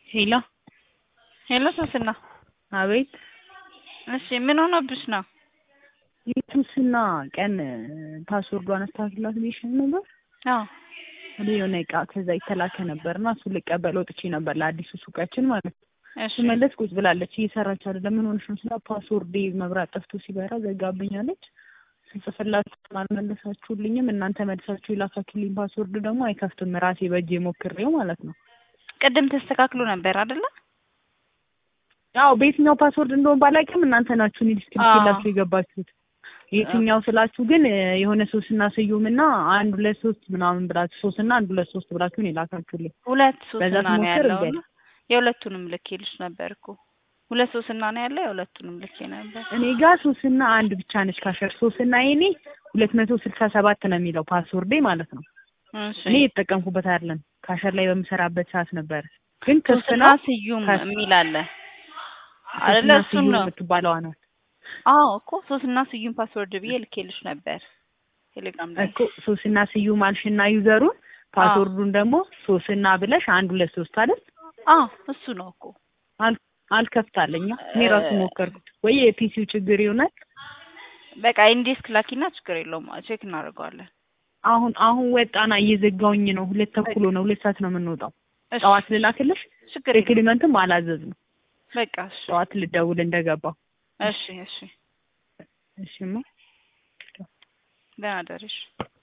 ሄሎ ሄሎ ሶስና፣ አቤት። እሺ ምን ሆኖብሽ ነው? የቱስና ቀን ፓስወርዷን አስተካክላት ብዬሽ ነበር። አዎ እኔ የሆነ እቃ ከዛ የተላከ ነበር እና እሱን ልቀበል ወጥቼ ነበር ለአዲሱ ሱቃችን ማለት ነው። እሺ ስመለስ ቁጭ ብላለች እየሰራች አይደለም። ምን ሆነሽ ነው ስላ ፓስወርዴ መብራት ጠፍቶ ሲበራ ዘጋብኛለች። ስጽፍላችሁ አልመለሳችሁልኝም። እናንተ መልሳችሁ የላካችሁልኝ ፓስወርድ ደግሞ አይከፍትም። ራሴ በእጄ ሞክሬው ማለት ነው። ቅድም ተስተካክሎ ነበር አይደለ? ያው በየትኛው ፓስወርድ እንደሆነ ባላውቅም እናንተ ናችሁ እኔ ዲስክሪፕሽን የገባችሁት። የትኛው ስላችሁ ግን የሆነ ሶስትና ስዩምና አንድ ሁለት ሶስት ምናምን ብላችሁ ሶስትና አንድ ሁለት ሶስት ብላችሁ ነው የላካችሁልኝ። ሁለት በዛ ሶስና ነው ስሞክር ያለው እምቢ እና የሁለቱንም ልኬልሽ ነበር እኮ ሁለት ሶስና ነው ያለው የሁለቱንም ልኬ ነበር። እኔ ጋር ሶስትና አንድ ብቻ ነች ካሸር ሶስትና የኔ ሁለት መቶ ስልሳ ሰባት ነው የሚለው ፓስወርዴ ማለት ነው። እሺ እኔ የተጠቀምኩበት አይደለም ካሸር ላይ በምሰራበት ሰዓት ነበር። ግን ክፍት ሶስና ነው ስዩም ከስ- የሚል አለ አይደለ? ሶስትና እሱን ስዩም ነው የምትባለዋ ናት አዎ እኮ ሶስትና ስዩም ፓስወርድ ብዬ ልኬልሽ ነበር ቴሌግራም ላይ። እኮ ሶስትና ስዩም አልሽና ዩዘሩን ፓስወርዱን ደግሞ ሶስትና ብለሽ አንድ ሁለት ሶስት አይደል አዎ እሱ ነው እኮ አል- አልከፍታለኛ እኔ ራሱ ሞከርኩት ወይ የፒሲው ችግር ይሆናል በቃ ኢንዴስክ ላኪና ችግር የለውም ቼክ እናደርገዋለን። አሁን አሁን ወጣና እየዘጋውኝ ነው ሁለት ተኩሎ ነው ሁለት ሰዓት ነው የምንወጣው እሺ ጠዋት ልላክልሽ ችግር የለውም ሪክሪመንትም አላዘዝ ነው በቃ እሺ ጠዋት ልደውል እንደገባው እሺ እሺ እሺማ ደህና ደርሽ